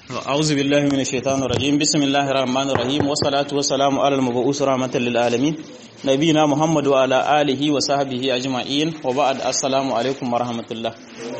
أعوذ بالله من الشيطان الرجيم بسم الله الرحمن الرحيم والصلاة والسلام على المبعوث رحمة للعالمين نبينا محمد وعلى آله وصحبه أجمعين وبعد السلام عليكم ورحمة الله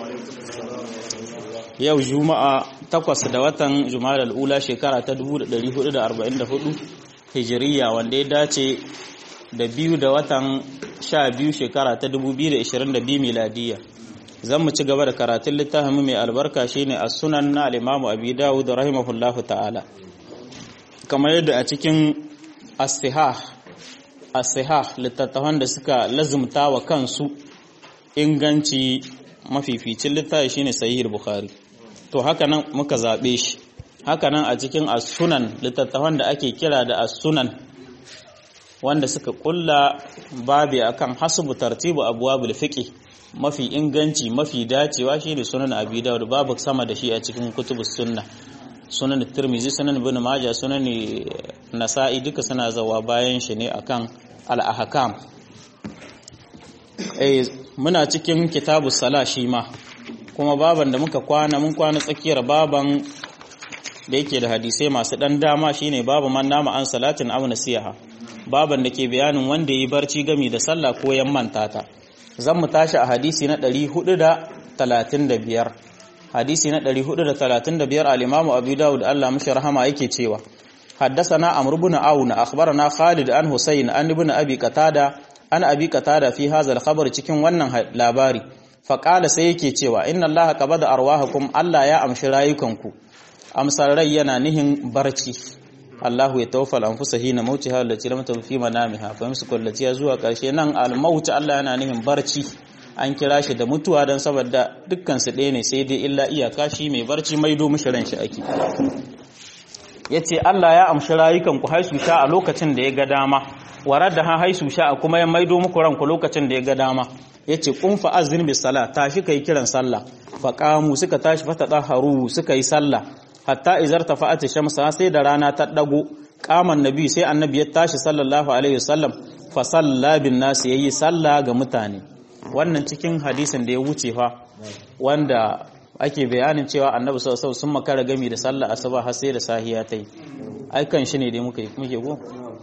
yau juma'a takwas da watan juma'a al'ula shekara ta 1444 hijiriya wanda ya dace da biyu da watan sha biyu shekara ta 2022 miladiya zan mu ci gaba da karatun littafin mai albarka shine a sunan na al-imamu abi dawud rahimahullahu ta'ala kamar yadda a cikin as-sihah as-sihah littattafan da suka lazumta wa kansu inganci mafificin littafi shine sahih bukhari to haka nan muka zabe shi haka nan a cikin as-sunan littattafan da ake kira da as-sunan wanda suka kulla babi akan hasbu tartibu abwabul fiqh mafi inganci mafi dacewa shine sunan abi dawud babu sama da shi a cikin kutubus sunna sunan tirmizi sunan ibn majah sunan nasa'i duka suna zawa bayan shi ne akan al-ahkam eh muna cikin kitabus sala shi ma kuma baban da muka kwana mun kwana tsakiyar baban da yake da hadisai masu dan dama shine babu man nama an salatin aw nasiha baban da ke bayanin wanda yi barci gami da sallah ko yan manta ta zan mu tashi a hadisi na 435 hadisi na 435 al-Imam Abu Dawud Allah mishi rahama yake cewa حدثنا عمرو بن عون اخبرنا خالد عن حسين عن ابن ابي قتاده عن ابي قتاده في هذا الخبر cikin wannan labari faqala sai yake cewa inna allaha qabada arwahakum Allah ya amshi rayukanku amsar rai yana nihin barci Allahu ya tawaffal anfusa hina mautiha allati lam tamut fi manamiha fa yamsiku allati zuwa karshe nan al-maut Allah yana nihin barci an kira shi da mutuwa dan saboda dukkan su ɗaya ne sai dai illa iyaka shi mai barci maido mishi ran shi ake yace Allah ya amshi rayukan ku haisu sha a lokacin da ya ga dama warar da ha haisu sha kuma ya maido muku ranku lokacin da ya ga dama yace kun fa azin bis sala tashi kai kiran sallah fa qamu suka tashi fa tadaharu suka yi sallah hatta izar tafa'at shamsa sai da rana ta dago kaman nabi sai annabi ya tashi sallallahu alaihi wasallam fa salla bin nas yayi sallah ga mutane wannan cikin hadisin da ya wuce fa wanda ake bayanin cewa annabi sallallahu alaihi sun makara gami da sallah asuba har sai da sahiya tai ai kan shi ne dai muka muke go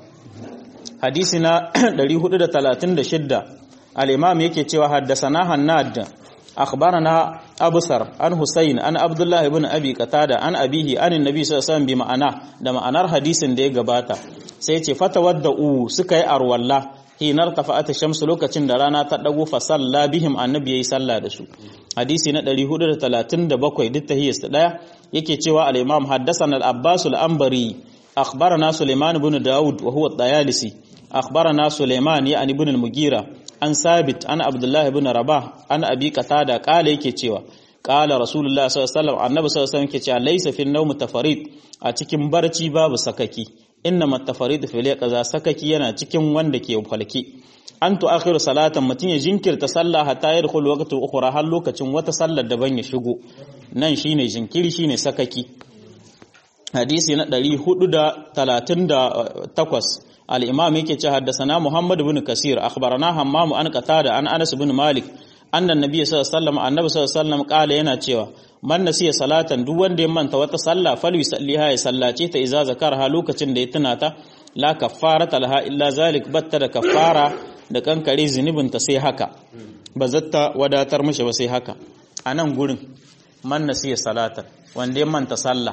hadisi na 436 al-imam yake cewa haddasana hannad أخبرنا أبصر عن حسين عن عبد الله بن أبي قتادة عن أبيه عن النبي صلى الله عليه وسلم بمعنى da ma'anar hadisin da ya gabata sai ce fatawadda'u suka yi arwalla hinar tafa'ata shamsu lokacin da rana ta dago fa salla bihim annabi yayi salla da su hadisi na 437 duk tahiyas daya yake cewa al-imam haddathana al-abbas al-anbari akhbarana sulaiman ibn daud wa huwa at-tayalisi akhbarana sulaiman ya ibn al-mugira an sabit an abdullahi ibn rabah an abi qatada kala yake cewa kala rasulullah sallallahu alaihi wasallam annabi sallallahu alaihi wasallam yake cewa laysa fi nawm tafarid a cikin barci babu sakaki innama tafarid fi liqaza sakaki yana cikin wanda ke falki an tu'akhiru salatan mutun ya jinkirta sallah hatta yadkhul waqtu ukhra har lokacin wata sallar daban ya shigo nan shine jinkiri shine sakaki hadisi na 438 الإمام يكي حدثنا محمد بن كثير أخبرنا همام عن قتادة عن أنس بن مالك أن النبي صلى الله عليه وسلم النبي صلى الله عليه وسلم قال yana cewa man nasiya salatan duk wanda ya manta wata sallah fal yusalliha ya sallace ta idza zakarha lokacin da ya tuna ta la kaffarata laha illa zalik batta da kaffara da kankare zunubin ta sai haka ba zatta wadatar mishi ba sai haka a nan gurin man nasiya salatan wanda ya manta sallah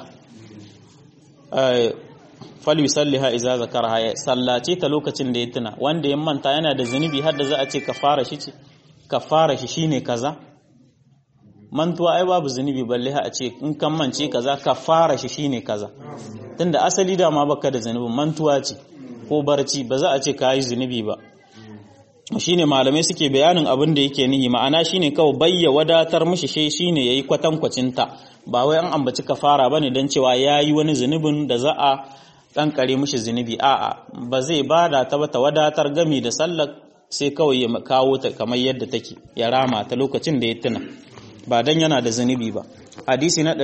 falyusalliha iza zakaraha ya sallace ta lokacin da ya tuna wanda ya manta yana da zunubi har da za a ce kafara shi ce kafara shi shine kaza mantuwa ai babu zunubi balle ha a ce in kan mance kaza kafara shi shine kaza tunda asali da ma baka da zunubin mantuwa ce ko barci ba za a ce kai zunubi ba shine malamai suke bayanin abin da yake nihi ma'ana shine kawai bayya wadatar mishi shi shine yayi kwatankwacin ta ba wai an ambaci kafara bane dan cewa yayi wani zunubin da za a kankare mishi zunubi a'a ba zai bada ta ba ta wadatar gami da sallar sai kawai ya kawo ta kamar yadda take ya rama ta lokacin da ya tuna ba dan yana da zunubi ba hadisi na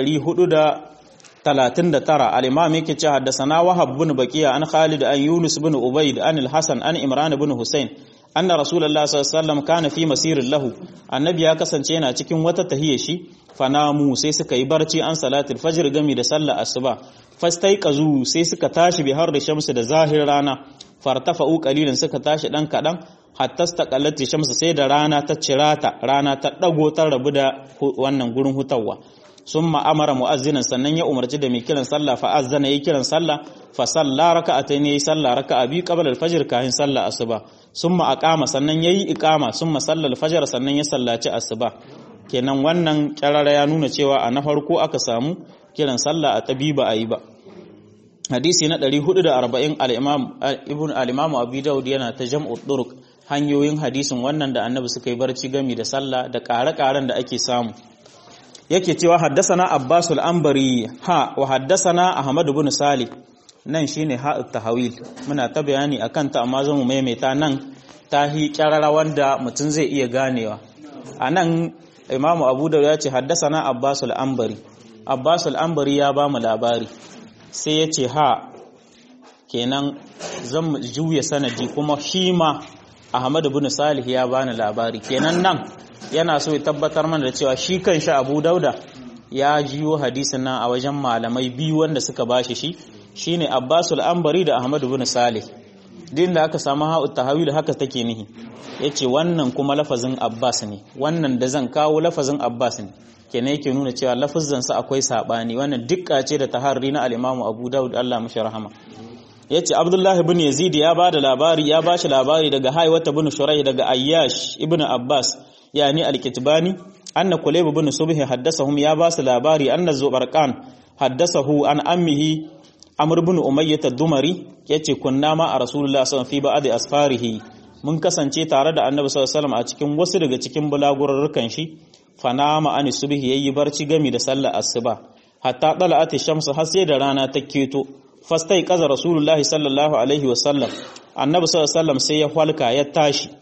439 al-imam yake cewa haddathana wahab bin baqiya an khalid an yunus bin ubayd an al-hasan an imran bin husayn anna rasulullahi sallallahu alaihi wasallam kana fi masirin lahu annabi ya kasance yana cikin wata tahiyya shi fanamu sai suka yi barci an salatul fajr gami da sallar asuba fastaiqazu sai suka tashi bi har da shamsu da zahir rana fartafa'u qalilan suka tashi dan kadan hatta staqallati shamsu sai da rana ta cirata rana ta dago ta rabu da wannan gurin hutawa summa amara mu'azzinan sannan ya umarci da mai kiran sallah fa azzana yayi kiran sallah fa salla raka'atayn yayi sallah raka'a bi qabla al-fajr kahin sallah asuba summa aqama sannan yayi iqama summa salla al-fajr sannan ya sallaci asuba kenan wannan kyarara ya nuna cewa a na farko aka samu kiran sallah a tabiba ayi ba hadisi na 440 al-imam ibn al-imam abi daud yana ta jam'u turuq hanyoyin hadisin wannan da annabi suka yi barci gami da sallah da ƙare-ƙaren da ake samu yake cewa haddasana Abbas al-Ambari ha wa haddasana Ahmad ibn Salih nan shine ha tahawil muna ta bayani akan ta amma zamu maimaita nan tahi kyarara wanda mutum zai iya ganewa anan Imam Abu Dawud ya ce haddasana Abbas al-Ambari Abbas al-Ambari ya ba mu labari sai ya ce ha kenan zan juya sanadi kuma shi ma Ahmad ibn Salih ya bani labari kenan nan yana so ya tabbatar mana da cewa shi kanshi Abu Dauda ya jiyo hadisin nan a wajen malamai biyu wanda suka bashi shi shine Abbasul Ambari da Ahmad ibn Salih din da aka samu ha'u tahawil haka take nihi yace wannan kuma lafazin Abbas ne wannan da zan kawo lafazin Abbas ne kenan yake nuna cewa lafazin sa akwai sabani wannan dukka ce da taharri na al-Imam Abu Dawud Allah mashi rahama yace Abdullah ibn Yazid ya bada labari ya bashi labari daga Haywata ibn Shuraih daga Ayyash ibn Abbas yani al-Kitbani anna Kulayb ibn Subh haddathahum ya basu labari anna Zubarqan haddathahu an ammihi Amr ibn Umayyah ad-Dumari yace kunna ma a Rasulullah sallallahu alaihi wasallam fi ba'd asfarihi mun kasance tare da Annabi sallallahu alaihi wasallam a cikin wasu daga cikin bulagurrukan shi fanama an subhi yayi barci gami da sallar asuba hatta dala'at ash-shams har sai da rana ta keto fastai kaza rasulullahi sallallahu alaihi wasallam annabi sallallahu alaihi wasallam sai ya halka ya tashi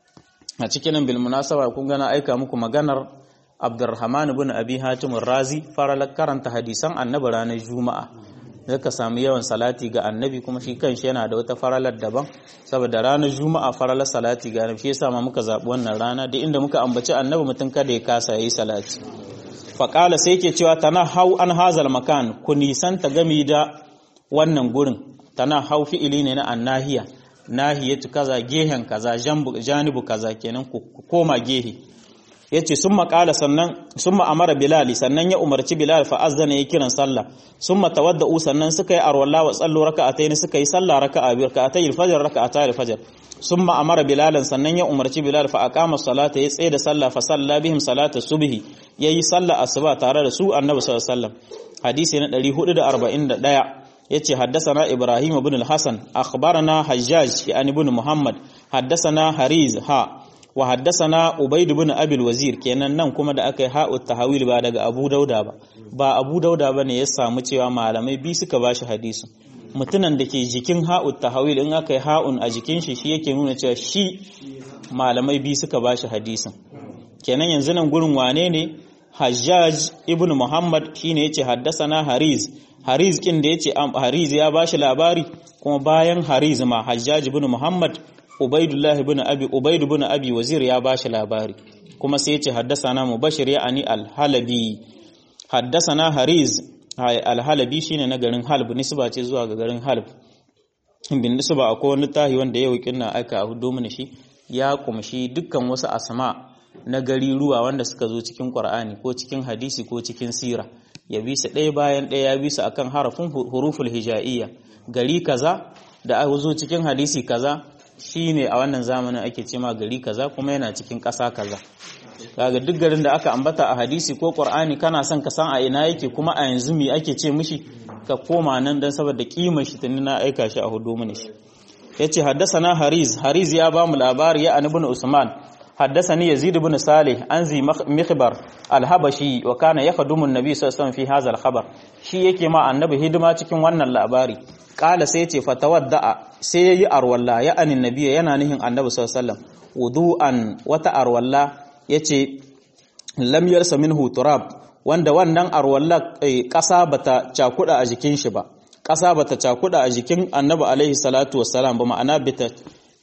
a cikin bil munasaba kun gana aika muku maganar Abdurrahman ibn Abi Hatim razi fara karanta hadisan annabi ranar Juma'a zaka samu yawan salati ga annabi kuma shi kanshi yana da wata faralar daban saboda ranar Juma'a faralar salati ga annabi shi yasa ma muka zabi wannan rana da inda muka ambaci annabi mutun kada ya kasa yayi salati faqala sai yake cewa tana hau an hazal makan ku nisanta gami da wannan gurin tana hau fi'ili ne na annahiya nahiyatu kaza gehen kaza janibu kaza kenan ku koma gehe yace summa qala sannan summa amara bilal sannan ya umarci bilal fa azzana ya kiran sallah summa tawadda'u sannan suka yi arwalla wa sallu raka'atayn suka yi sallah raka'a biyu raka'atay al-fajr raka'atay al-fajr summa amara bilalan sannan ya umarci bilal fa aqama salata ya tsaye da sallah fa salla bihim salata subhi yayi sallah asuba tare da su annabi sallallahu alaihi wasallam hadisi na 441 yace haddathana ibrahim ibn al-hasan akhbarana hajjaj yani ibn muhammad haddathana hariz ha wa haddathana ubayd ibn abil wazir kenan nan kuma da aka yi ha'u tahawil ba daga abu dauda ba ba abu dauda bane ya samu cewa malamai bi suka bashi hadisin mutunan da ke jikin ha'u tahawil in aka yi ha'un a jikin shi shi yake nuna cewa shi malamai bi suka bashi hadisin kenan yanzu nan gurin wane ne hajjaj ibn muhammad shine yace haddathana hariz hariz kin da yace hariz ya bashi labari kuma bayan hariz ma hajjaj ibn muhammad ubaidullah ibn abi ubaid ibn abi wazir ya bashi labari kuma sai yace haddathana mubashir ya ani al-halabi haddathana hariz al-halabi shine na garin halb nisba ce zuwa ga garin halb bin nisba akwai wani tahi wanda yau kinna aka hudo mana shi ya kumshi dukkan wasu asma na gari ruwa wanda suka zo cikin Qur'ani ko cikin hadisi ko cikin sira ya bi su ɗaya bayan ɗaya ya bi su akan harafin huruful hija'iyya gari kaza da aka zo cikin hadisi kaza shine a wannan zamanin ake cema gari kaza kuma yana cikin ƙasa kaza kaga duk garin da aka ambata a hadisi ko Qur'ani kana son ka san a ina yake kuma a yanzu me ake ce mishi ka koma nan dan saboda kimar shi tuni na aika shi a hudu mini shi yace haddasana hariz hariz ya ba mu labari ya ibn usman حدثني يزيد بن صالح عن ذي مخبر الحبشي وكان يخدم النبي صلى الله عليه وسلم في هذا الخبر shi yake ma annabi hidima cikin wannan labari kala sai yace fatawadda sai yayi arwalla ya anin nabiya yana nihin annabi sallallahu alaihi wasallam wudu'an wata arwalla yace lam yarsa minhu turab wanda wannan arwalla kasa bata cakuda a jikin shi ba kasa bata cakuda a jikin annabi alaihi salatu wassalam ba ma'ana bita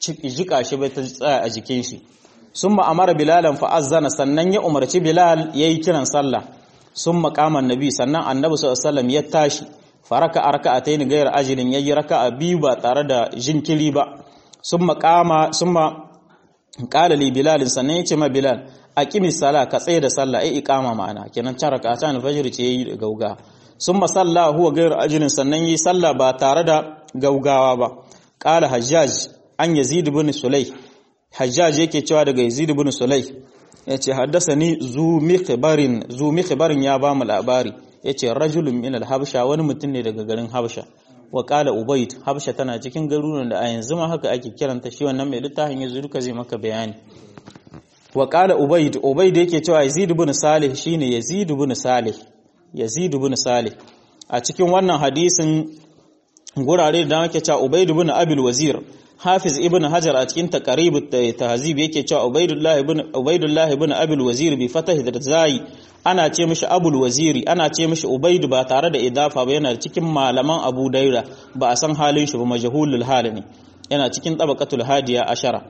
jika shi bai ta tsaya a jikin shi sun ma'amara bilalan fa'azzana sannan ya umarci bilal ya yi kiran sallah sun makaman nabi sannan annabi sallam ya tashi faraka a raka a ta yi gayar ajilin ya yi raka a biyu ba tare da jinkiri ba sun makama sun ma kalali bilalin sannan ya ce ma bilal a kimi sala ka tsaye da sallah ai ikama ma'ana kenan can raka ta alfajir ce yayi da gauga sun masalla huwa gayar ajilin sannan yi sallah ba tare da gaugawa ba kala hajjaj an yazid ibn sulay hajjaj yake cewa daga yazid ibn sulay yace haddasani zu mikhbarin zu mikhbarin ya ba mu labari yace rajulun min al-habsha wani mutum ne daga garin habsha wa qala ubayd habsha tana cikin garuruwan da a yanzu ma haka ake kiranta shi wannan mai littafin yanzu duka zai maka bayani wa qala ubayd ubayd yake cewa yazid ibn salih shine yazid ibn salih yazid ibn salih a cikin wannan hadisin gurare da ake cewa ubayd ibn abil wazir hafiz ibn hajar a cikin taqrib tahzib yake cewa ubaydullah ibn ubaydullah ibn abul wazir bi fatah da zai ana ce mishi abul waziri ana ce mishi ubayd ba tare da idafa ba yana cikin malaman abu daira ba a san halin shi ba majhulul hal ne yana cikin tabaqatul hadiya ashara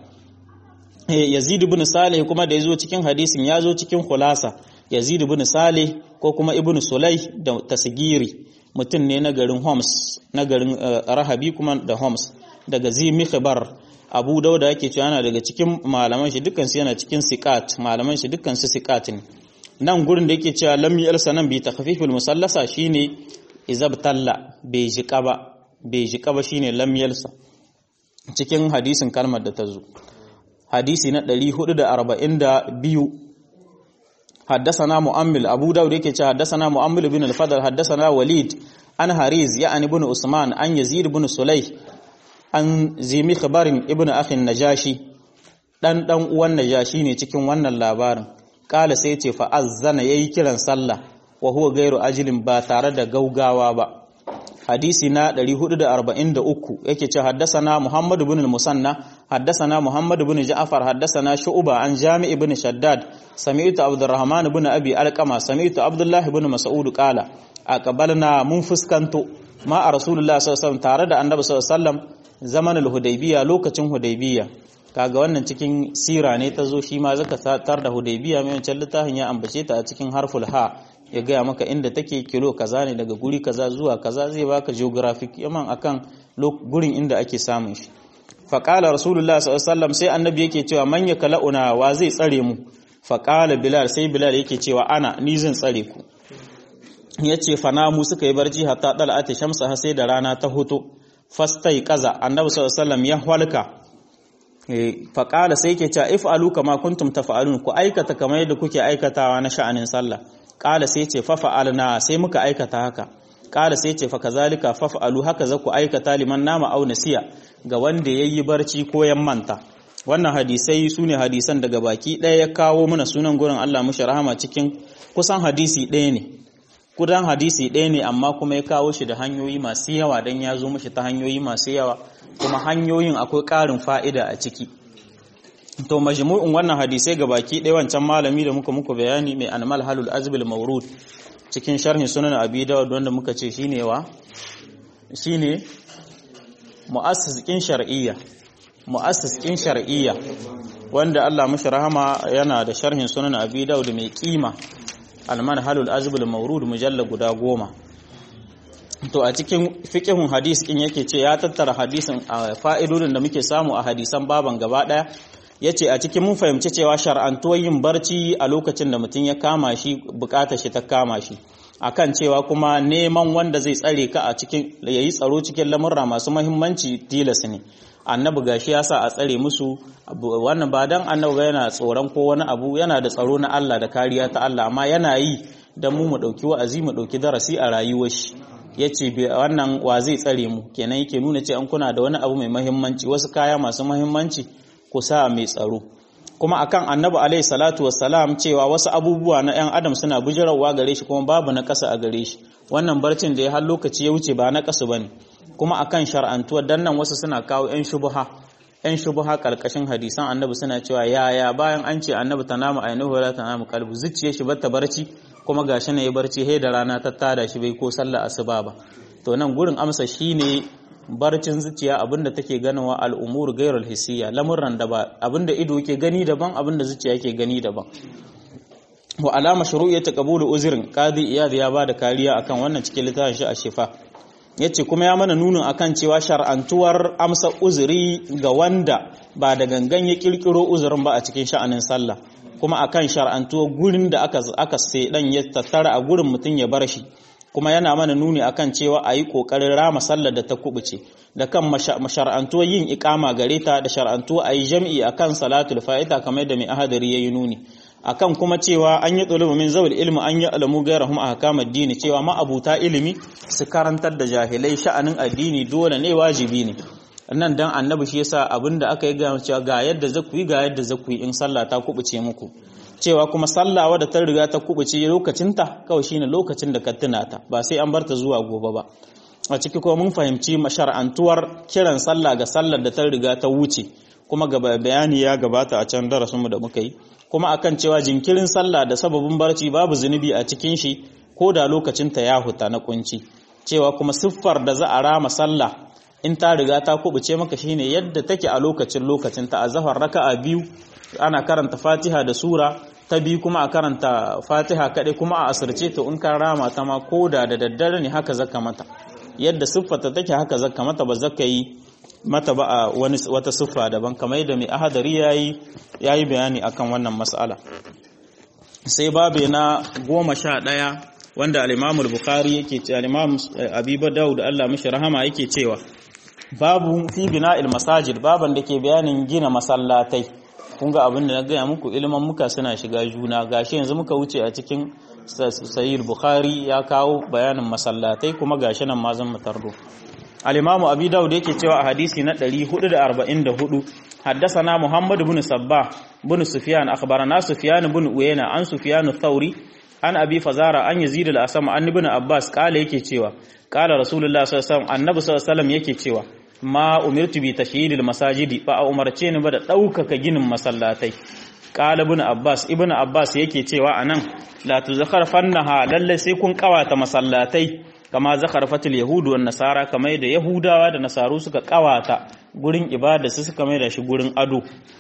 yazid ibn salih kuma da yazo cikin hadisin yazo cikin khulasa yazid ibn salih ko kuma ibn sulay da tasgiri mutum ne na garin homs na garin rahabi kuma da homs daga zimi khibar abu dauda yake cewa yana daga cikin malaman shi dukkan su yana cikin siqat malaman shi dukkan su siqat ne nan gurin da yake cewa lam yalsa nan bi takhfifil musallasa shine izabtalla bai jika ba bai jika ba shine lam yalsa cikin hadisin kalmar da ta zo hadisi na 442 حدثنا مؤمل أبو داود يكي حدثنا مؤمل بن الفضل حدثنا وليد عن هريز يعني بن عثمان عن يزيد بن سليح an zimi khabarin ibn akhin najashi dan dan uwan najashi ne cikin wannan labarin kala sai ce fa azzana yayi kiran sallah wa huwa gairu ajilin ba tare da gaugawa ba hadisi na 443 yake ce haddasana muhammad ibn al-musanna haddasana muhammad ibn ja'far haddasana shu'ba an jami' ibn shaddad sami'tu abdurrahman ibn abi alqama sami'tu abdullah ibn mas'ud qala aqbalna mun fuskanto ma a rasulullah sallallahu alaihi wasallam tare da annabi sallallahu alaihi wasallam zamanin hudaybiya lokacin hudaybiya kaga wannan cikin sira ne ta zo shi ma zaka tar da hudaybiya mai wancan littafin ya ambace ta a cikin harful ha ya gaya maka inda take kilo kaza ne daga guri kaza zuwa kaza zai baka geographic yaman akan gurin inda ake samun shi faqala rasulullah sallallahu alaihi wasallam sai annabi yake cewa man yakala'una wa zai tsare mu faqala bilal sai bilal yake cewa ana ni zan tsare ku yace fanamu suka yi barci hatta dal'ati shamsa sai da rana ta hoto fastai kaza annabi sallallahu alaihi wasallam ya halka faƙala sai ke cewa if alu kama kuntum tafa'alun ku aikata kamar yadda kuke aikatawa na sha'anin sallah ƙala sai ce fa fa'alna sai muka aikata haka ƙala sai ce fa kazalika fa fa'alu haka za ku aikata liman nama au nasiya ga wanda yayi barci ko yan manta wannan hadisai sune hadisan daga baki ɗaya ya kawo mana sunan gurin Allah mushi rahama cikin kusan hadisi ɗaya ne kudan hadisi ɗaya ne amma kuma ya kawo shi da hanyoyi masu yawa don ya zo mashi ta hanyoyi masu yawa kuma hanyoyin akwai ƙarin fa'ida a ciki to majmu'in wannan hadisai ga baki ɗaya wancan malami da muka muku bayani mai anmal halul azbil maurud cikin sharhin sunan abi dawud wanda muka ce shine wa shine mu'assiskin shar'iyya mu'assiskin shar'iyya wanda Allah mashi rahama yana da sharhin sunan abi dawud mai kima almanhalul azbul maurud mujalla guda goma to a cikin fiqhun hadis kin yake ce ya tattara hadisin fa'idodin da muke samu a hadisan baban gaba daya yace a cikin mun fahimci cewa shar'antuwar yin barci a lokacin da mutum ya kama shi bukatar shi ta kama shi akan cewa kuma neman wanda zai tsare ka a cikin yayi tsaro cikin lamurra masu muhimmanci tilas ne annabi gashi ya sa a tsare musu wannan ba dan annabi yana tsoron ko wani abu yana da tsaro na Allah da kariya ta Allah amma yana yi dan mu mu dauki wa'azi mu dauki darasi a rayuwar shi yace wannan wa zai tsare mu kenan yake nuna ce an kuna da wani abu mai muhimmanci wasu kaya masu muhimmanci ku sa mai tsaro kuma akan annabi alaihi salatu wassalam cewa wasu abubuwa na yan adam suna bujirawa gare shi kuma babu na kasa a gare shi wannan barcin da ya har lokaci ya wuce ba na kasu bane kuma akan shar'antuwar dan nan wasu suna kawo yan shubuha yan shubuha karkashin hadisan annabi suna cewa yaya bayan an ce annabi tanamu ainihu la tanamu qalbu zuciyar shi bata barci kuma gashi ne ya barci he da rana ta tada shi bai ko sallah asuba ba to nan gurin amsa shine barcin zuciya abinda take ganawa al'umur gairul hissiya lamurran da ba abinda ido yake gani daban abinda zuciya yake gani daban wa alama shuru'iyyat qabulu uzrin qadi iyad ya bada kariya akan wannan cikin littafin shi a shifa yace kuma ya mana nunin akan cewa shar'antuwar amsa uzuri ga wanda ba da gangan ya kirkiro uzurin ba a cikin sha'anin sallah kuma akan shar'antuwar gurin da aka aka dan ya tattara a gurin mutun ya bar shi kuma yana mana nuni akan cewa a yi ƙoƙarin rama sallar da ta kubuce da kan mashar'antuwar yin ikama gare ta da shar'antuwa a yi jam'i a kan salatul fa'ita kamar da mai ahadari ya yi nuni akan kuma cewa an yi ɗulubu min zawul ilmi an yi alamu gairahum a hakamar dini cewa ma'abuta ilimi su karantar da jahilai sha'anin addini dole ne wajibi ne nan dan annabi shi yasa abinda aka yi ga cewa ga yadda zaku yi ga yadda zaku yi in sallah ta kubuce muku cewa kuma sallah wadda ta riga ta kubuce lokacinta kawai shine lokacin da ka tuna ta ba sai an barta zuwa gobe ba a ciki kuma mun fahimci mashar'antuwar kiran sallah ga sallar da ta riga ta wuce kuma ga bayani ya gabata a can darasinmu da muka yi kuma akan cewa jinkirin sallah da sababin barci babu zunubi a cikin shi ko da lokacinta ya huta na kunci cewa kuma siffar da za a rama sallah in ta riga ta kubuce maka shine yadda take a lokacin lokacinta a zahar raka'a biyu ana karanta fatiha da sura ta biyu kuma a karanta fatiha kaɗai kuma a asirce to in ka rama ta ma ko da da daddare ne haka zaka mata yadda siffata take haka zaka mata ba zaka yi mata ba a wani wata siffa daban kamar yadda mai ahadari yayi yayi bayani akan wannan mas'ala sai babe na goma sha ɗaya wanda al-Imam al-Bukhari yake ce al-Imam Abi Dawud Allah mishi rahama yake cewa babu fi bina'il masajid baban da ke bayanin gina masallatai kun ga abin da na gaya muku ilimin muka suna shiga juna gashi yanzu muka wuce a cikin sahih bukhari ya kawo bayanin masallatai kuma gashi nan ma zan mutardo al-imamu abi daud yake cewa a hadisi na 444 haddathana muhammad ibn sabbah ibn sufyan akhbarana sufyan ibn uyayna an sufyan ath-thauri an abi fazara an yazid al-asam an ibn abbas kala yake cewa kala rasulullah sallallahu alaihi wasallam annabi sallallahu alaihi wasallam yake cewa ma umirtu bi tashyidil masajidi ba a umarce ni ba da ɗaukaka ginin masallatai qala ibn abbas ibn abbas yake cewa anan la tuzakhar fannaha lalle sai kun kawata masallatai kama zakharfatul yahud wan nasara kamar da yahudawa da nasaru suka kawata gurin ibada su suka mai da shi gurin ado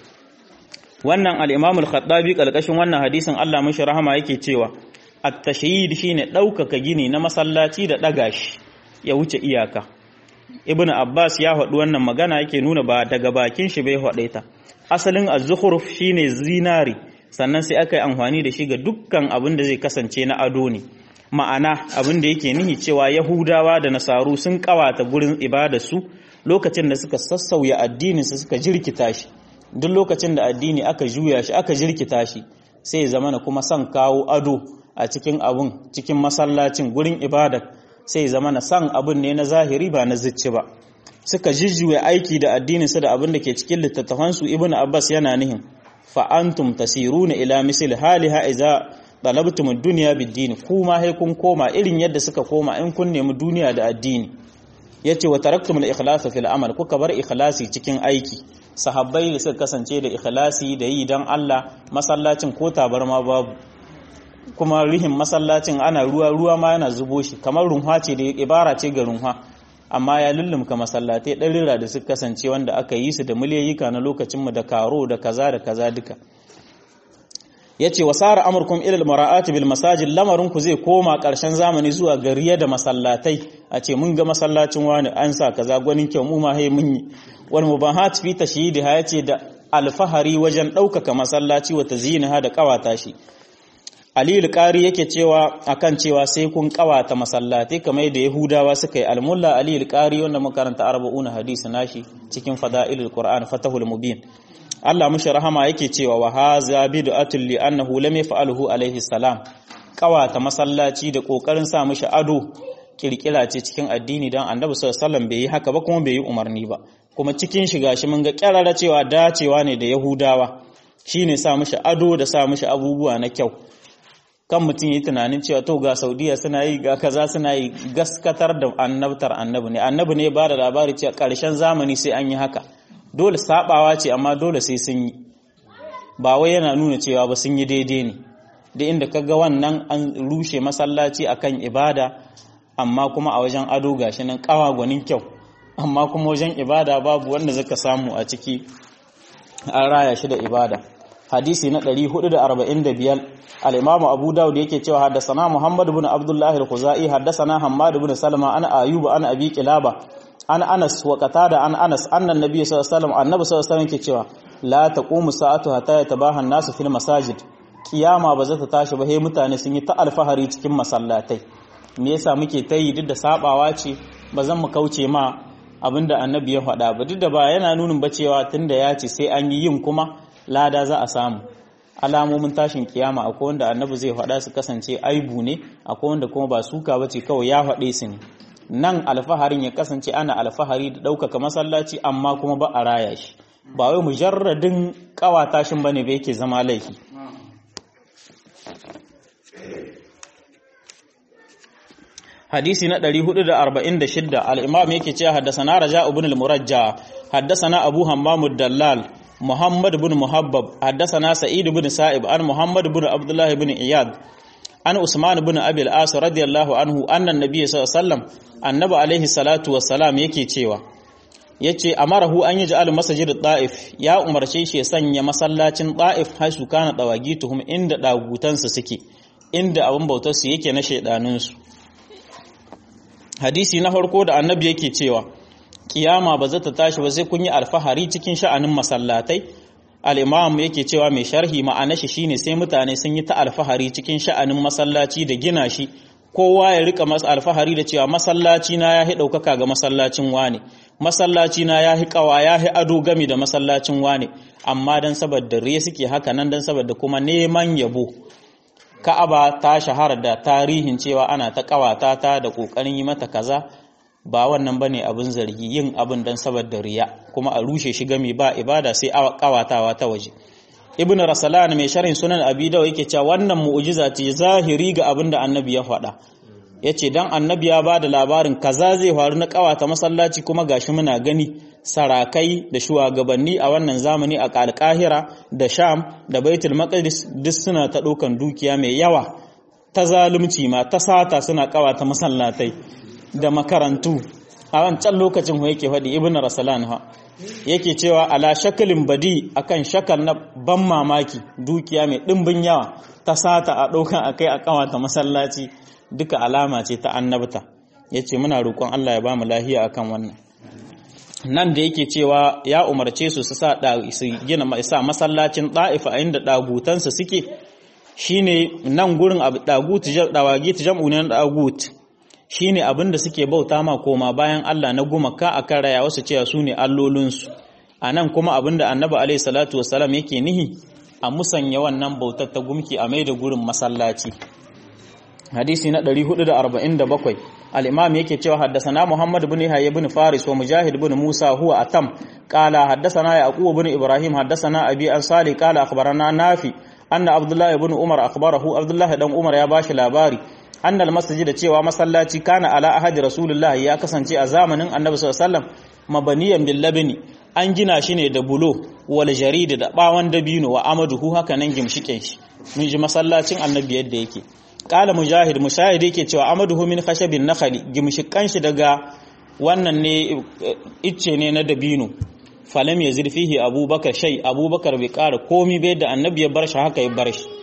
wannan al-imam al-khattabi kalkashin wannan hadisin Allah mishi rahama yake cewa at-tashyid shine ɗaukaka gini na masallaci da ɗaga shi ya wuce iyaka ibn abbas ya faɗi wannan magana yake nuna ba daga bakin shi bai faɗe ta asalin az-zukhruf shine zinari sannan sai aka yi amfani da shi ga dukkan abin da zai kasance na ado ne ma'ana abin da yake nihi cewa yahudawa da nasaru sun kawata gurin ibadarsu lokacin da suka sassauya addinin su suka jirkita shi duk lokacin da addini aka juya shi aka jirkita shi sai zamana kuma son kawo ado a cikin abun cikin masallacin gurin ibadar sai zama na san abin ne na zahiri ba na zicci ba suka jijjuwe aiki da addinin su da abin da ke cikin littattafansu ibnu abbas yana nihin fa antum tasiruna ila misli haliha idza talabtum ad-dunya bid-din kuma sai kun koma irin yadda suka koma in kun nemi duniya da addini yace wa taraktum al-ikhlas fil amal kuka bar ikhlasi cikin aiki sahabbai da suka kasance da ikhlasi da yi dan Allah masallacin ko tabarma babu kuma rihin masallacin ana ruwa ruwa ma yana zubo shi kamar runha ce da ibara ce ga runha amma ya lullumka masallatai ɗarira da suka kasance wanda aka yi su da miliyayyika na lokacinmu da karo da kaza da kaza duka ya ce wa sara amurkum ilal mara'ati bil masajid lamarin ku zai koma ƙarshen zamani zuwa gariya da masallatai a ce mun ga masallacin wani an sa kaza gwanin kyau mu ma hai mun yi wal mubahat fi tashyidi ha yace da alfahari wajen ɗaukaka masallaci wa tazyinaha da ƙawata shi Aliyu ƙari yake cewa akan cewa sai kun ƙawata masallatai kamar da Yahudawa suka yi almulla Aliyu ƙari wanda makaranta arba'una hadisi nashi cikin fada'ilul Qur'an fatahul mubin Allah mushi rahama yake cewa wa haza bid'atul li annahu lam yaf'alhu alaihi salam ƙawata masallaci da kokarin sa mushi ado kirkira ce cikin addini dan Annabi sallallahu alaihi wasallam bai yi haka ba kuma bai yi umarni ba kuma cikin shiga shi mun ga kyarara cewa dacewa ne da Yahudawa shine sa mushi ado da sa mushi abubuwa na kyau kan mutum yi tunanin cewa to ga saudiya suna yi ga kaza suna yi gaskatar da annabtar annabi ne annabi ne ba da labari cewa ƙarshen zamani sai an yi haka dole sabawa ce amma dole sai sun yi ba wai yana nuna cewa ba sun yi daidai ne da inda kaga wannan an rushe masallaci akan ibada amma kuma a wajen ado gashi nan kawa gwanin kyau amma kuma wajen ibada babu wanda zaka samu a ciki an raya shi da ibada hadisi na 445 al-imamu abu dawud yake cewa haddathana muhammad ibn abdullah al-khuzai haddathana hammad ibn salama ana ayub ana abi kilaba an anas wa qatada an anas anna nabiy sallallahu alaihi wasallam annabi sallallahu alaihi wasallam yake cewa la taqumu sa'atu hatta yatabaha an-nasu fil masajid kiyama ba za ta tashi ba sai mutane sun yi ta alfahari cikin masallatai me yasa muke ta yi duk da sabawa ce ba zan mu kauce ma abinda annabi ya faɗa ba duk da ba yana nunin ba cewa tunda ya ce sai an yi yin kuma lada za a samu alamomin tashin kiyama akwai wanda annabi zai faɗa su kasance aibu ne akwai wanda kuma ba suka ba ce kawai ya faɗe su ne nan alfaharin ya kasance ana alfahari da ɗaukaka masallaci amma kuma ba a raya shi ba wai mujarradin ƙawata shin bane ba yake zama laifi hadisi na 446 al-imam yake cewa haddathana raja ibn al-murajja haddathana abu hammam ad-dallal muhammad ibn muhabbab haddathana sa'id ibn sa'ib an muhammad ibn abdullah ibn iyad an usman ibn abi al-as radiyallahu anhu anna an-nabiy sallallahu alaihi wasallam annabi alaihi salatu wassalam yake cewa yace amarahu an yi ja'al masajid da'if ya umarce shi ya sanya masallacin da'if haisu kana dawagituhum inda dagutansu suke inda abin bautar su yake na shaidanun su hadisi na farko da annabi yake cewa kiyama ba za ta tashi ba sai kun yi alfahari cikin sha'anin masallatai al-imam yake cewa mai sharhi ma'ana shi shine sai mutane sun yi ta alfahari cikin sha'anin masallaci da gina shi kowa ya rika masa alfahari da cewa masallaci na yahi daukaka ga masallacin wane masallaci na yahi kawa yahi ado gami da masallacin wane amma dan saboda riya suke haka nan dan saboda kuma neman yabo Ka'aba ta shahara da tarihin cewa ana ta kawata ta da kokarin yi mata kaza ba wannan bane abin zargi yin abin dan saboda riya kuma a rushe shi gami ba ibada sai kawatawa ta waje ibn rasalan mai sharhin sunan abi dawo yake cewa wannan mu'jiza ce zahiri ga abin da annabi ya faɗa yace dan annabi ya bada labarin kaza zai faru na kawata masallaci kuma gashi muna gani sarakai da shugabanni a wannan zamani a alƙahira da sham da baitul maqdis duk suna ta ɗaukan dukiya mai yawa ta zalunci ma ta sata suna kawata masallatai da makarantu a wancan lokacin ho yake faɗi ibn rasalan ha yake cewa ala shakalin badi akan shakal na ban mamaki dukiya mai ɗimbin yawa ta sata a ɗaukan akai a kawata masallaci duka alama ce ta annabta yace muna roƙon Allah ya ba mu lahiya akan wannan nan da yake cewa ya umarce su su sa su gina sa masallacin ɗa'ifa inda ɗagutansu suke shine nan gurin abu ɗagut dawagi jam'u ne ɗagut shine abin da suke bauta ma koma bayan Allah na gumaka akan raya wasu cewa su ne allolinsu a nan kuma abin da annabi alaihi salatu wasalam yake nihi a musanya wannan bautar ta gumki a mai da gurin masallaci hadisi na 447 al-imam yake cewa haddathana muhammad ibn hayy ibn faris wa mujahid ibn musa huwa atam qala haddathana yaqub ibn ibrahim haddathana abi an salih qala akhbarana nafi anna abdullah ibn umar akhbarahu abdullah dan umar ya bashi labari anna al-masjid cewa masallaci kana ala ahadi rasulullah ya kasance a zamanin annabi sallallahu alaihi wasallam mabaniyan bil labni an gina shi ne da bulo wal jarid da bawan dabino wa amaduhu haka nan gimshiken shi mun ji masallacin annabi yadda yake kala mujahid mujahid yake cewa amaduhu min khashabin nakhli gimshikan shi daga wannan ne icce ne na dabino falam yazid fihi abubakar shay abubakar bai kara komi bai da annabi ya bar shi haka ya bar shi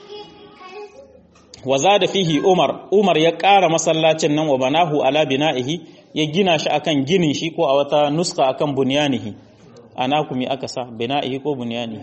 wa zada fihi umar umar ya kara masallacin nan wa banahu ala bina'ihi ya gina shi akan ginin shi ko a wata nuska akan bunyanihi ana kuma aka sa bina'ihi ko bunyanihi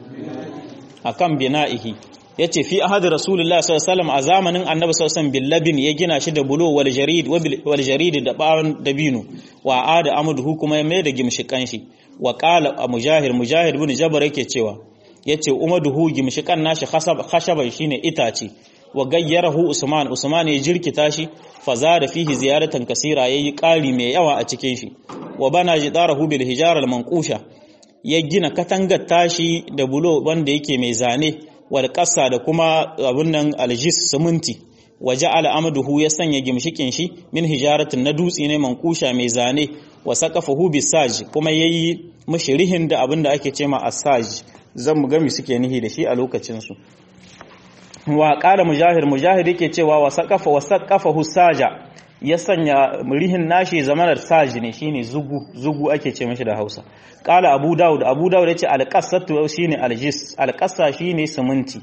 akan bina'ihi yace fi ahad rasulullah sallallahu alaihi wasallam a zamanin annabi sallallahu alaihi wasallam billabin ya gina shi da bulo wal jarid wal jarid da bawon dabino wa ada amduhu kuma ya mai da gimshikan shi wa qala mujahid mujahid ibn jabr yake cewa yace umaduhu gimshikan nashi khashab khashaban shine itace wa gayyarahu usman usman ya jirkita shi fa zada fihi ziyaratan kasira yayi ƙari mai yawa a cikin shi wa bana jidarahu bil hijara al manqusha ya gina katangar tashi da bulo wanda yake mai zane wal qassa da kuma abun nan aljis siminti wa ja'ala amduhu ya sanya gimshikin shi min hijaratin na dutse ne manqusha mai zane wa saqafahu bisaj kuma yayi mushrihin da abin da ake cema asaj zan mu gami suke nihi da shi a lokacin su wa ƙara mujahir mujahir yake cewa wa saƙafa wa saƙafa husaja ya sanya rihin nashi zamanar saji ne shine zugu zugu ake ce mashi da Hausa qala abu daud abu daud yace alqasatu shine aljis alqasa shine siminti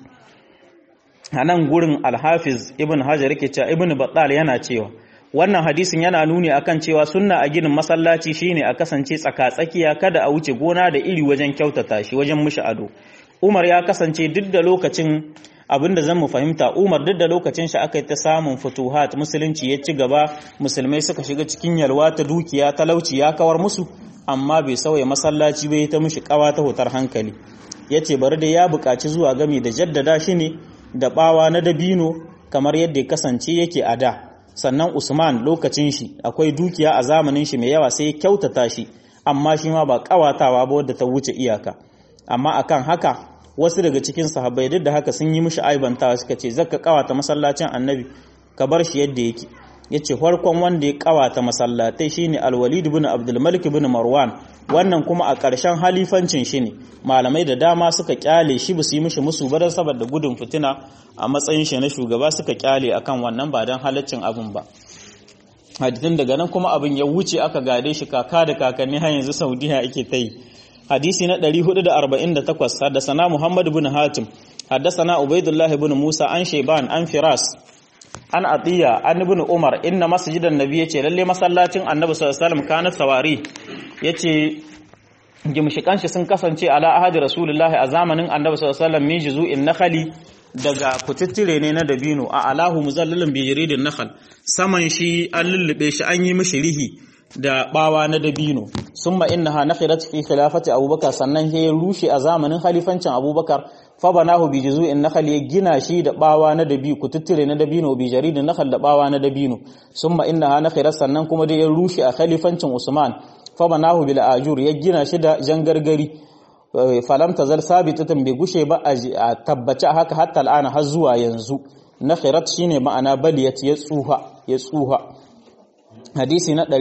anan gurin alhafiz ibn hajar yake cewa ibn battal yana cewa wannan hadisin yana nuni akan cewa sunna a ginin masallaci shine a kasance tsaka-tsakiya kada a wuce gona da iri wajen kyautata shi wajen mushi ado Umar ya kasance duk da lokacin abinda zan mu fahimta Umar duk da lokacin shi aka yi ta samun futuhat musulunci ya ci gaba musulmai suka shiga cikin yalwa ta dukiya talauci ya kawar musu amma bai sauya masallaci bai ta mushi kawa ta hutar hankali yace bari da ya buƙaci zuwa gami da jaddada shi ne da bawa na dabino kamar yadda ya kasance yake a da sannan Usman lokacin shi akwai dukiya a zamanin shi mai yawa sai ya kyautata shi amma shi ma ba kawatawa ba wadda ta wuce iyaka amma akan haka wasu daga cikin sahabbai duk da haka sun yi mishi aibantawa suka ce zaka kawata masallacin annabi ka bar shi yadda yake yace farkon wanda ya kawata masallatai shine al-Walid ibn Abdul Malik ibn Marwan wannan kuma a ƙarshen halifancin shi ne malamai da dama suka kyale shi ba su yi mishi musu ba saboda gudun fitina a matsayin shi na shugaba suka kyale akan wannan ba don halaccin abin ba hadithin daga nan kuma abin ya wuce aka gade shi kaka da kakanni har yanzu Saudiya ake ta yi hadisi na 448 haddasana Muhammad ibn Hatim haddasana Ubaidullah ibn Musa an Shayban an Firas an Atiya an ibn Umar inna masjidan nabi yace lalle masallacin Annabi sallallahu alaihi wasallam kana sawari yace gimshikan shi sun kasance ala ahadi rasulullahi a zamanin Annabi sallallahu alaihi wasallam min juzu'in nakhali daga kututtire ne na dabino a alahu muzallalin bi jaridin nakhal saman shi an lullube shi an yi mishi rihi da bawa na dabino summa innaha nakhirat fi khilafati abubakar sannan ya rushe a zamanin khalifancin abubakar fa banahu bi juzu'in nakhal ya gina shi da bawa na dabi kututtire na dabino bi jaridin nakhal da bawa na dabino summa innaha nakhirat sannan kuma da ya rushe a khalifancin usman fa banahu bil ajur ya gina shi da jangargari falam tazal sabitatan bai gushe ba a tabbace haka hatta al'ana har zuwa yanzu nakhirat shine ma'ana baliyat ya tsuha ya tsuha hadisi na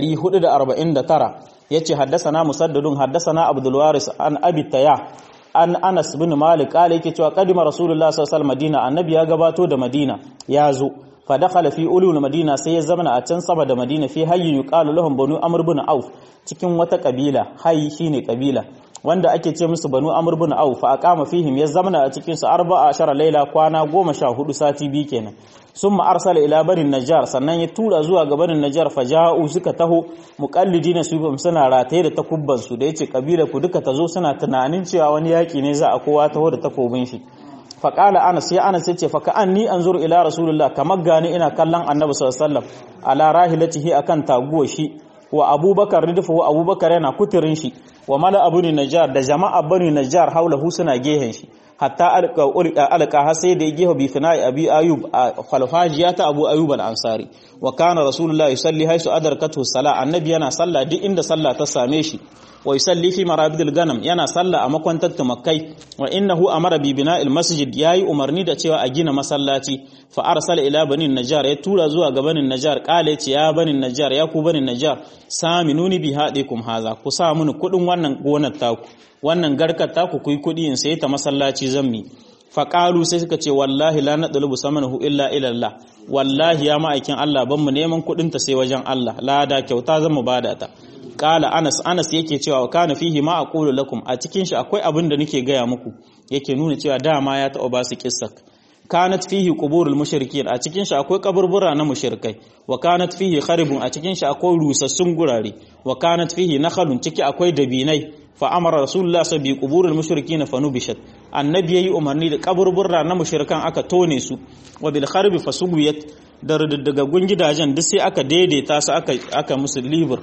449 yace haddasana musaddadun haddasana abdul waris an abi taya an anas bin malik kale yake cewa kadima rasulullah sallallahu alaihi madina annabi ya gabato da madina ya zo fa dakhala fi ulul madina sai ya zama a can saba da madina fi hayyin yuqalu lahum banu amr bin auf cikin wata kabila hayy shine kabila wanda ake ce musu banu amr bin auf fa aqama fihim ya zamana a cikin su 14 laila kwana 14 sati bi kenan summa arsala ila banin najjar sannan ya tura zuwa ga banin najjar faja'u suka taho muqallidina su suna rataye da takubban su da yace kabila ku duka tazo suna tunanin cewa wani yaki ne za a kowa taho da takobin shi fa qala anas ya anas yace fa ka anni anzur ila rasulullah kamar gani ina kallon annabi sallallahu alaihi wasallam ala rahilatihi akan taguwa shi wa abubakar ridfu abubakar yana kuturin shi wa mala abu najjar da jama'a bani najjar haulahu suna gehen shi hatta alqa har sai da gehe bi fina'i abi ayub falfajiya ta abu ayub al-ansari wa kana rasulullahi yusalli haisu adarkatu sala annabi yana sallah duk inda sallah ta same shi wa yusalli fi marabidil ganam yana sallah a makwantar tumakai wa innahu amara bi bina'il masjid yayi umarni da cewa a gina masallaci fa arsala ila banin najjar ya tura zuwa ga banin najjar kale ce ya banin najjar ya ku banin najjar saminuni bi hadikum haza ku sa mini kudin wannan gonar taku wannan garkar taku ku yi kudi in sai ta masallaci zammi fa qalu sai suka ce wallahi la nadlubu samanahu illa ila Allah wallahi ya ma'aikin Allah ban mu neman kudin ta sai wajen Allah lada kyauta zan mu bada ta kala anas anas yake cewa kana fihi ma aqulu lakum a cikin shi akwai abin da nake gaya muku yake nuna cewa dama ya taɓa ba su kissak kanat fihi quburul mushrikin a cikin shi akwai kaburbura na mushrikai wa kanat fihi kharibun a cikin shi akwai rusassun gurare wa kanat fihi nakhalun ciki akwai dabinai fa amara rasulullah sa bi quburul mushrikin fa nubishat annabi yayi umarni da kaburbura na mushrikan aka tone su wa bil kharbi fasubiyat da daga gidajen duk sai aka daidaita su aka aka musu libur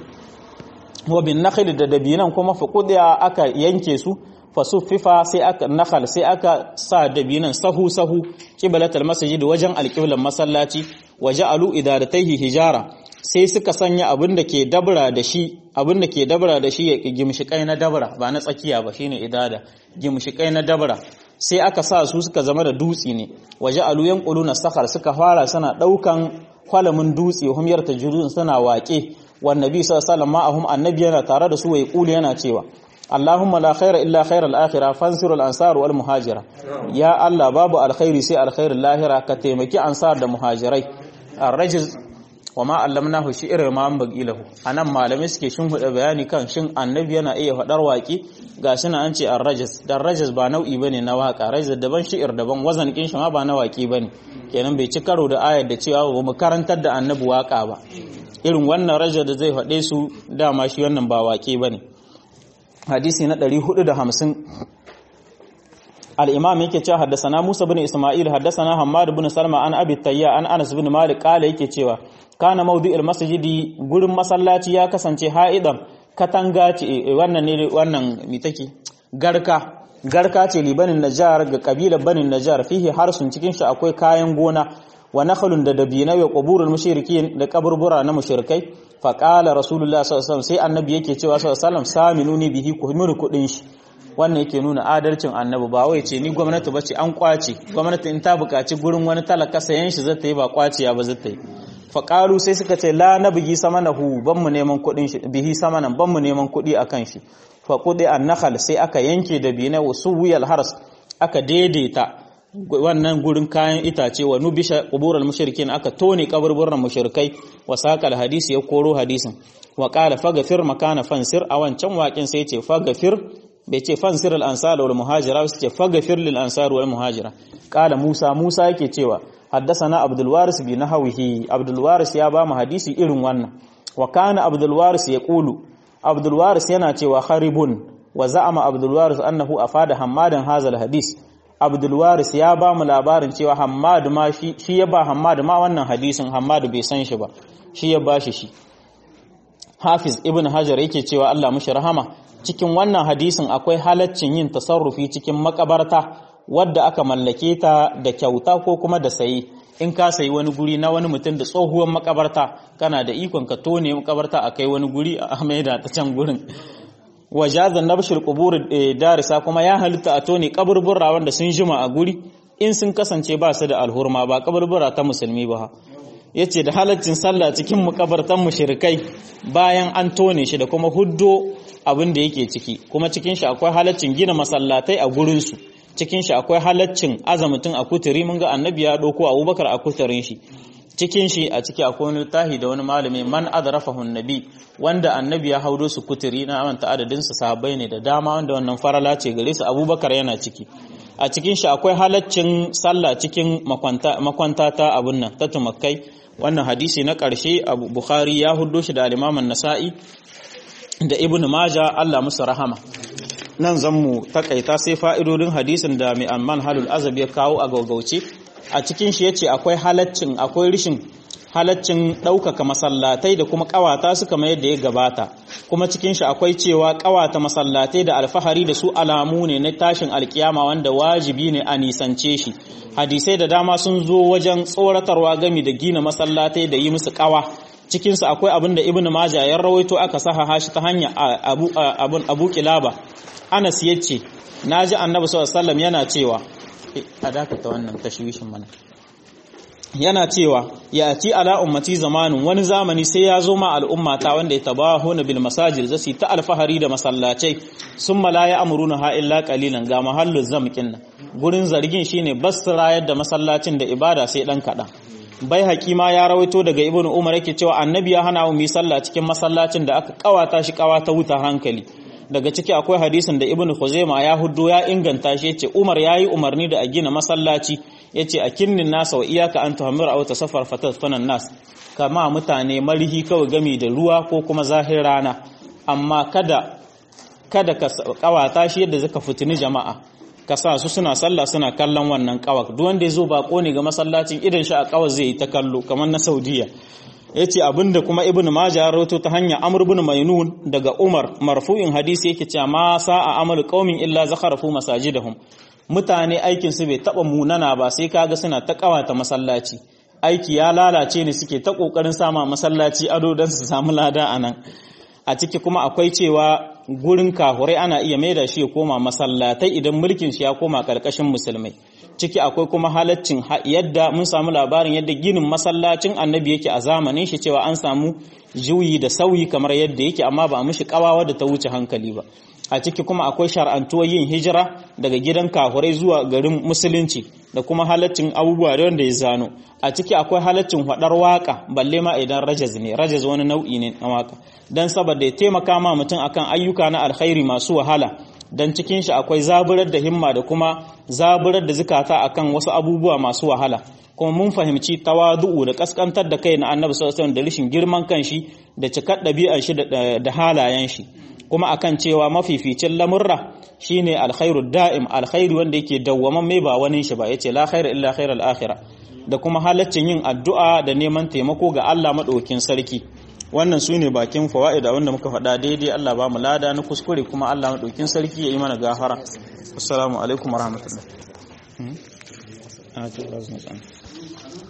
wa bin nakhil da dabinan kuma fa kudiya aka yanke su fa suffifa sai aka nakhal sai aka sa dabinan sahu sahu qiblatul masjid wajen alqiblan masallaci waja'alu idarataihi hijara sai suka sanya abin da ke dabra da shi abin da ke dabra da shi ya gimshikai na dabra ba na tsakiya ba shine idada gimshikai na dabra sai aka sa su suka zama da dutsi ne waja'alu yanquluna sakhar suka fara suna daukan kwalamin dutse hum yartajurun suna waƙe wannabi sallallahu alaihi wasallam ma'ahum annabi yana tare da su wai kuli yana cewa Allahumma la khaira illa khairal akhirah fansir al ansar wal muhajira ya Allah babu alkhairi sai alkhairul lahira ka taimaki ansar da muhajirai arrajiz wa ma allamnahu shi'ra ma an bagilahu anan malamai suke shin huda bayani kan shin annabi yana iya fadar waki gashi na an ce ar-rajas dan rajas ba nau'i bane na waka rajas daban shi'ir daban wazan kin shi ma ba na waki bane kenan bai ci karo da ayar da cewa ba mu karantar da annabi waka ba irin wannan rajas da zai fade su dama shi wannan ba waki bane hadisi na 450 al-imam yake cewa haddasana Musa bin Isma'il haddasana Hammad bin Salma an Abi Tayya an Anas bin Malik kala yake cewa kana mawdu'il masjidi gurin masallaci ya kasance ha'idan katanga ce wannan ne wannan mi take garka garka ce libanin najar ga kabilar banin najar fihi harsun cikin shi akwai kayan gona wa nakhlun da dabina wa quburul mushrikin da kaburbura na mushrikai fa qala rasulullah sallallahu alaihi wasallam sai annabi yake cewa sallallahu alaihi wasallam saminuni bihi ku mini kudin shi wannan yake nuna adalcin annabi ba wai ce ni gwamnati bace an kwace gwamnati in ta buƙaci gurin wani talaka sayan shi zata yi ba kwaciya ba zata yi faƙalu sai suka ce la na bigi samanahu ban mu neman kuɗin shi bihi samanan ban mu neman kuɗi akan shi fa kuɗi an nakhal sai aka yanke da bina wasu wuyal hars aka daidaita wannan gurin kayan itace wa nubisha quburul mushrikin aka tone kaburburan mushrikai wa saqal hadisi ya koro hadisin wa qala faghfir makana fansir a wancan waƙin sai ce faghfir bai ce fansir al ansar wal muhajira sai ce faghfir lil ansar wal muhajira qala musa musa yake cewa حدثنا عبد الوارث بنحوه عبد الوارث ya ba mu hadisi irin wannan wa kana عبد الوارث yaqulu عبد الوارث yana cewa kharibun wa za'ama عبد الوارث annahu afada hammadan hazal hadis عبد الوارث ya ba mu labarin cewa hammad ma shi shi ya ba hammad ma wannan hadisin hammad bai san shi ba shi ya ba shi shi Hafiz Ibn Hajar yake cewa Allah mushi rahama cikin wannan hadisin akwai halaccin yin tasarrufi cikin makabarta wadda aka mallake ta da kyauta ko kuma da sayi in ka sayi wani guri na wani mutum da tsohuwar makabarta kana da ikon ka tone makabarta a kai wani guri a maida ta can gurin wajazan nabshir qubur darisa kuma ya halitta a tone kaburbura wanda sun jima a guri in sun kasance ba su da alhurma ba kaburbura ta musulmi ba yace da halaccin sallah cikin makabartan mushrikai bayan an tone shi da kuma huddo abin da yake ciki kuma cikin shi akwai halaccin gina masallatai a gurin su cikin shi akwai halaccin azamutin a kuturi mun ga annabi ya ɗauko abubakar a kuturin shi cikin shi a ciki akwai wani tahi da wani malami man adrafahu nabi wanda annabi ya haudo su kuturi na amanta adadin su sahabbai ne da dama wanda wannan farala ce gare su abubakar yana ciki a cikin shi akwai halaccin sallah cikin makwanta ta abun nan ta tumakai wannan hadisi na ƙarshe abu bukhari ya hudo shi da alimaman nasa'i da ibnu maja Allah musu rahama nan zan mu takaita sai fa'idodin hadisin da mai amman halul azab ya kawo a gaugauce a cikin shi yace akwai halaccin akwai rishin halaccin ɗaukaka masallatai da kuma ƙawata su kamar yadda ya gabata kuma cikin shi akwai cewa ƙawata masallatai da alfahari da su alamu ne na tashin alkiyama wanda wajibi ne a nisance shi hadisai da dama sun zo wajen tsoratarwa gami da gina masallatai da yi musu ƙawa cikinsu akwai abin da ibn majah ya rawaito aka saha shi ta hanya abu abun abu kilaba anas yace naji annabi sallallahu alaihi wasallam yana cewa a dakata wannan tashwishin mana yana cewa ya ci ala ummati zamanin wani zamani sai ya zo ma al'umma ta wanda ya tabahu na bil masajid zasu ta alfahari da masallacai summa la ya'muruna ha illa qalilan ga mahallu zamkin nan gurin zargin shine bas rayar da masallacin da ibada sai dan kadan bai hakima ya rawaito daga ibn umar yake cewa annabi ya hana mu yi sallah cikin masallacin da aka kawata shi kawata wuta hankali daga ciki akwai hadisin da ibn khuzaima ya huddo ya inganta shi yace umar yayi umarni da a gina masallaci yace a kinnin nasa wa iyaka an tuhammira aw tasafar fatatfanan nas kama mutane marihi kawai gami da ruwa ko kuma zahir rana amma kada kada ka kawata shi yadda zaka fitini jama'a ka sa su suna sallah suna kallon wannan kawak duk wanda ya zo bako ne ga masallacin idan shi a kawar zai yi ta kallo kamar na saudiya ya ce abinda kuma ibn majah ya rawato ta hanya amr ibn mainun daga umar marfu'in hadisi yake cewa ma sa'a amalu qaumin illa zakharafu masajidahum mutane aikin su bai taba munana ba sai kaga suna ta kawata masallaci aiki ya lalace ne suke ta kokarin sama masallaci ado dan su samu lada anan a ciki kuma akwai cewa gurin kahurai ana iya maida shi ya koma masallatai idan mulkin shi ya koma karkashin musulmai ciki akwai kuma halaccin yadda mun samu labarin yadda ginin masallacin annabi yake a zamanin shi cewa an samu juyi da sauyi kamar yadda yake amma ba a mishi kawawa da ta wuce hankali ba a ciki kuma akwai shar'antuwar yin hijira daga gidan kahurai zuwa garin musulunci da kuma halaccin abubuwa da wanda ya zano a ciki akwai halaccin hadar waka balle ma idan rajaz ne rajaz wani nau'i ne na waka dan saboda ya taimaka ma mutum akan ayyuka na alkhairi masu wahala dan cikin shi akwai zaburar da himma da kuma zaburar da zukata akan wasu abubuwa masu wahala kuma mun fahimci tawadu'u da kaskantar da kai na annabi sallallahu alaihi da rishin girman kanshi da cikar ɗabi'ar shi da halayen shi kuma akan cewa mafificin lamurra shine alkhairu da'im alkhairu wanda yake dawwaman mai ba wani shi ba yace la khaira illa khairal akhirah da kuma halaccin yin addu'a da neman taimako ga Allah madaukin sarki wannan su ne bakin fawa'ida wanda muka faɗa daidai Allah ba mu lada na kuskure kuma Allah madaukin sarki ya yi mana gafara assalamu alaikum warahmatullahi